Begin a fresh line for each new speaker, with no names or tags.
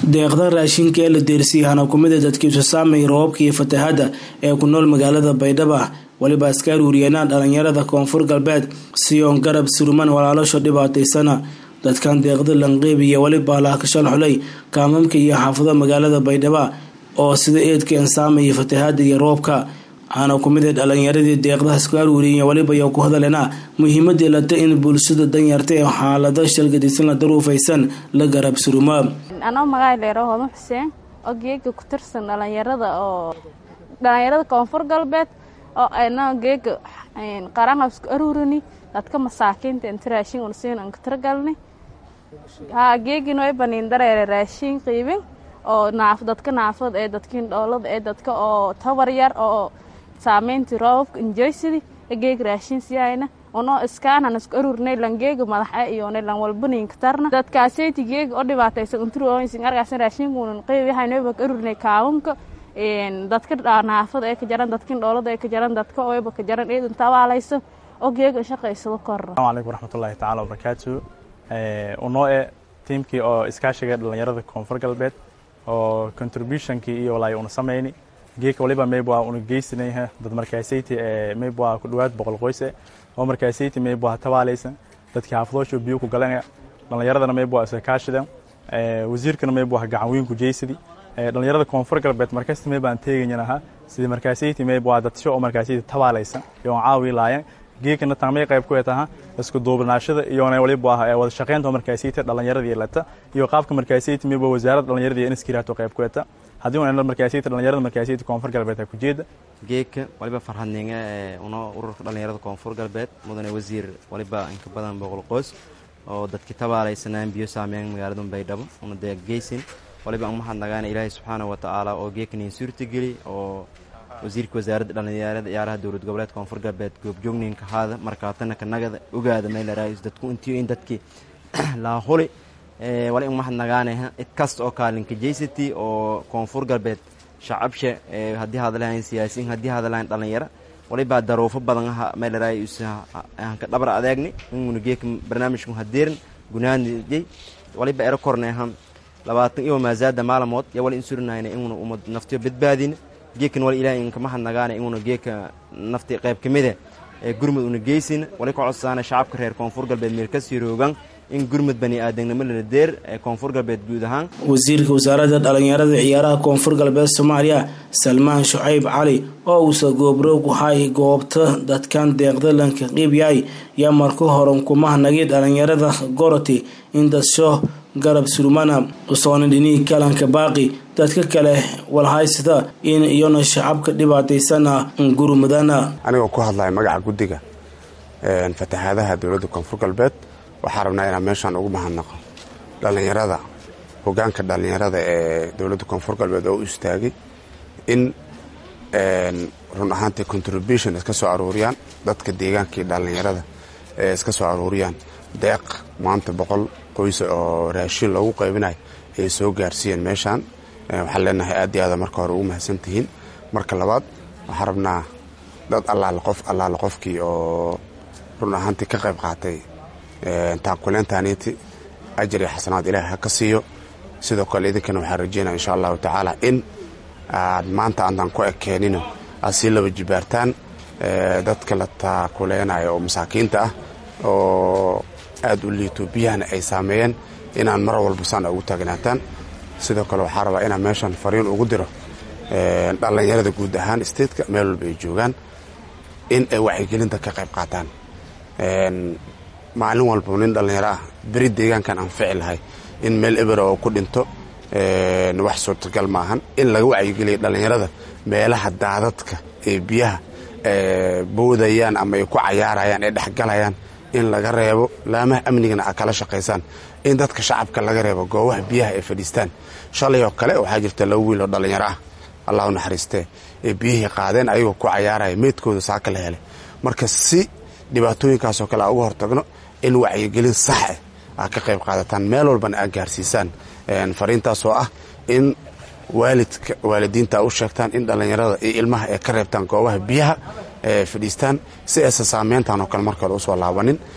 deeqda raashinka ee la deersiiyahana kumida dadkiisu saamay roobabka iyo fatahaada ee ku nool magaalada baydhabo weliba iska aruuriyeenaan dhalinyarada koonfur galbeed siyoon garab suruman walaalasho dhibaataysana dadkan deeqda lanqeyb iyo weliba laakashal xulay kaamamka iyo xaafado magaalada baydhabo oo sida eedkeen saamaya fatahaada iyo roobka waxaana kumida dhalinyaradii deeqdahaas ku aruuriyeen weliba iyo ku hadalena muhiimadii lata in bulshada danyarta ee xaalado shalgadisan la daruufaysan la garab surumo
anoo magaay leero hodan xuseen oo geega ku tirsan dhalinyarada oo dhalinyarada koonfur galbeed oo ayna geega qaranqab isku aruurini dadka masaakiinta inta raashin unsiin aan ka tiragalni haa geegin way baniin dareere raashin qiibin oo naaf dadka naafada ee dadkiin dhoolada ee dadka oo tabar yar oo saameyntii roobabka injeysidi geeg raashin siyayna uno iskaanan isku aruurnay lan geega madaxa iyone lan walbaniinka tarna dadkaaseyti geega oo dhibaataysan unturosin argaasan raashinkuunan qeybiyahaynwayba ka aruurnay kaawunka dadka naafada ee ka jaran dadkin dhoolada ee ka jaran dadka oyba ka jaran eedan tabaalaysa oo geega shaqaysado korra
asalaamu calaykum waraxmatullaahi tacaala wabarakaatu unoo e tiimkii oo iskaashiga dhalinyarada koonfur galbeed oo contributionkii iyo walaay una samayni geeka waliba mayba una geysanayha dad markaasayti ee mayba ku dhawaad boqol qoyse oo markaasayti mayba tabaalaysan dadkii xaafadoosha biyo ku galanaya dhalinyaradana mayba iska kaashideen wasiirkana mayba gacan weyn ku jeysadi dhalinyarada koonfur galbeed markasta mayba aan teeganyanaha sidii markaasayti mayba dadsho oo markaasayti tabaalaysan iyo aan caawi laayeen geekana taamay qayb ku taha isku duubnaashada iyona waliba wada shaqeynta markaasayti dhalinyaradii lata iyo qaabka markaasayti mayba wasaaradda dhalinyaradii inskiraato qayb ku ta haddii una markaasayti dhalinyarada markaasayti koonfur galbeed ku jeeda
geeka waliba farxadninga ee una ururka dhalinyarada koonfur galbeed mudane wasiir waliba inka badan boqol qoys oo dadkii tabaalaysanaan biyo saameyn magaalada baydhabo una dee geysin waliba an maxad nagaana ilaahay subxaana wa tacaala oo geekaniin suurtageli oo wasiirka wasaaradda dhalinyarada ciyaaraha dowlad goboleed koonfur galbeed goobjoogninka haada markaatana kanagada ogaada meelaraayis dadku intiyo in dadkii laahuli wali in maxad nagaanaha cid kasta oo kaalinka jeysati oo koonfur galbeed shacabsha haddii hadalahayn siyaasiyiin haddii hadalahayn dhalinyaro walibaa daruufo badan aha meelaraay hanka dhabar adeegni inguna geeka barnaamijku hadeerin gunaanjay waliba ero korneha labaatan iyo maazaada maalamood yo wali in surinayna inguna umad naftiyo badbaadina geekan wali ilahay inka maxad nagaana inguna geeka nafti qayb ka mida ee gurmud una geysina wali ka codsaana shacabka reer koonfur galbeed meel kasii roogan in gurmud bani aadamnimo lala deer ee koonfur galbeed guud ahaan
wasiirka wasaaradda dhalinyarada ciyaaraha koonfur galbeed soomaaliya salmaan shucayb cali oo uusa goobroog wahay goobta dadkan deeqda lanka qiib yahay yaa marka horan kumahnagay dhalinyarada goroti in dadsho garab surmana usoona dhinihii kalanka baaqi dadka kale walhaysada in iyona shacabka dhibaataysana gurmudana
anigoo ku hadlaya magaca guddiga fatahaadaha dowladda koonfur galbeed waxaa rabnaa inaan meeshaan ugu mahadnaqo dhallinyarada hogaanka dhallinyarada ee dowladda koonfur galbeed oo u istaagay in run ahaantii contribution iska soo aruuriyaan dadka deegaankii dhallinyarada ee iska soo aruuriyaan deeq maanta boqol qoys oo raashin loogu qaybinayo ay soo gaarsiiyeen meeshaan waxaan leenahay aad iyo aada marka hore ugu mahadsantihiin marka labaad waxaan rabnaa dad allaale qof allaale qofkii oo run ahaantii ka qayb qaatay taakuleentaaniiti ajar iyo xasanaad ilaahay ha ka siiyo sidoo kale idinkana waxaan rajeynaya insha allahu tacaala in aad maanta aantaan ku ekeenino aad sii laba jibaartaan dadka la taakuleynayo oo masaakiinta ah oo aad u liito biyahana ay saameeyeen inaan mar walba saan ugu taagnaataan sidoo kale waxaa rabaa inaan meeshan fariin ugu diro dhallinyarada guud ahaan statetka meel walba ay joogaan in ay wacyigelinta ka qayb qaataan maalin walba nin dhallinyaro ah beri deegaankan aan fici lahay in meel ebera oo ku dhinto wax suurtagal maahan in laga wacyigeliya dhallinyarada meelaha daadadka ee biyaha boodayaan ama ay ku cayaarayaan ee dhexgalayaan in laga reebo laamaha amnigana a kala shaqaysaan in dadka shacabka laga reebo goobaha biyaha ay fadhiistaan shalay oo kale waxaa jirta laba wiil oo dhallinyaro ah allah u naxariistee ee biyihii qaadeen ayagoo ku cayaaraya meydkooda saaka la helay marka si dhibaatooyinkaasoo kale a uga hortagno in wacyigelin sax ah aa ka qayb qaadataan meel walbana aad gaarsiisaan fariintaasoo ah in waalidka waalidiinta u sheegtaan in dhallinyarada iyo ilmaha ay ka reebtaan goobaha biyaha ee fadhiistaan si aysan saameyntan oo kale markale usoo laabanin